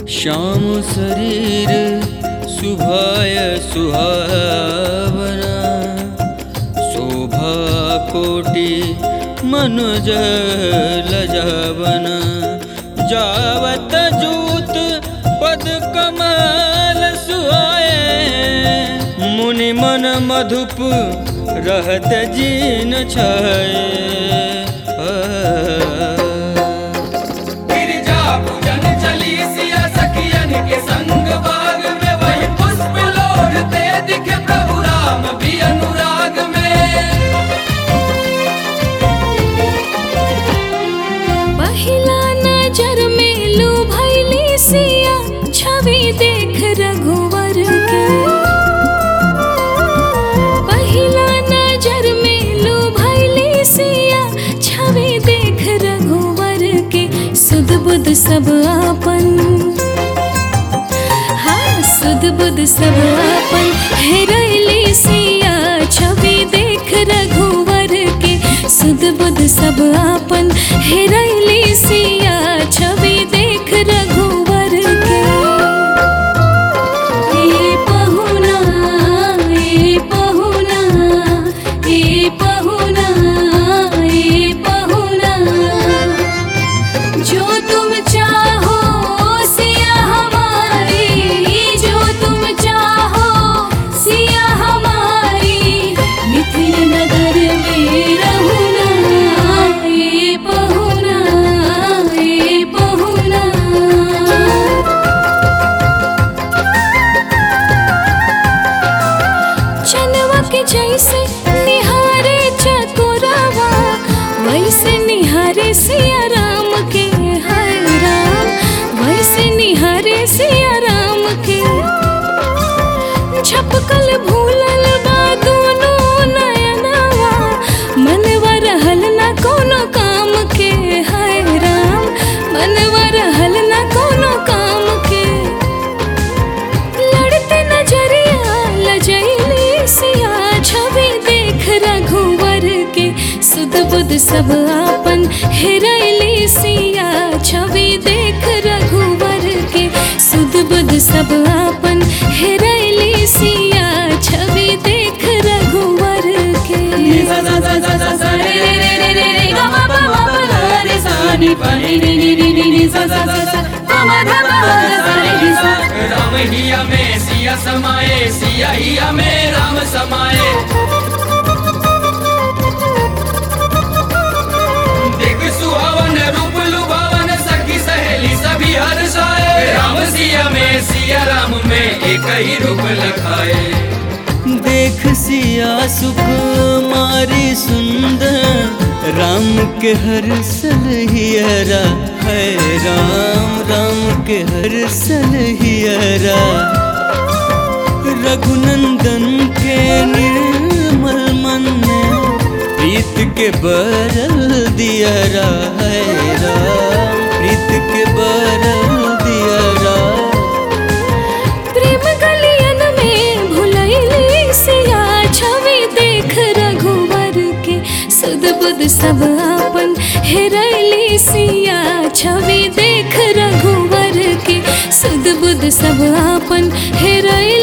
श्याम शरीर सुभाय सुहावना शोभा कोटि मनुज लजावन जावत जूत पद कमल सुहाए मुनि मन मधुप रहत जीन छाए गिरिजा पूजन चली सिया सखियन के संग बाग में वही पुष्प लोढ़ते दिखे प्रभु राम भी अनुराग में पहिला नजर में लू भैली सिया छवि देख रघुवर के पहिला नजर में लू भैली सिया छवि देख रघुवर के सुध बुध सब आपन हाँ सुध बुध सब आपन हेरैली सिया छवि देख रघुवर के सुध बुध सब आपन हेरैली सिया छवि देख रघुवर के ए पहुना ए पहुना ए पहुना ए पहुना जो तुम चाहो सिया हमारी जो तुम चाहो सिया हमारी मिथिल नगर में रहुना ए पहुना ए पहुना चनवा के जैसे निहारे चकोरावा वैसे निहारे सिया राम के हर राम वैसे निहारे सिया राम के झपकल भूलल बा दोनों नयनवा मनवा रहल ना कोनो काम के हाय राम मनवा रहल ना कोनो काम के लड़ते नजरिया लजैली सिया छवि देख रघुवर के सुध बुध सब आपन हेरैली सिया छवि देख रघुवर के सुध बुध सब आपन हेरैली सिया छवि देख रघुवर के सा सा सा सा सा सा रे रे रे रे रे रे ग म प म प ग रे सा नि प नि नि नि नि नि नि सा सा सा सा प म ध प म ग सा रे रि सा राम हिया में सिया समाए सिया हिया में राम समाए देख सुहावन रूप लुभावन सखी सहेली सभी हर्षाए राम सिया में सिया राम में एक ही रूप लखाए देख सिया सुकुमारी सुंदर राम के हर सलहियरा है राम राम के हर सलहियरा रघुनंदन के निर्मल मन में प्रीत के बरल दियरा है राम प्रीत के बरल दियरा प्रेम गलियन में भुलैली सिया छवि देख रघुवर के सुध बुध सब आपन हेरैली सिया छवि देख रघुवर के सुध बुध सब आपन हेरैली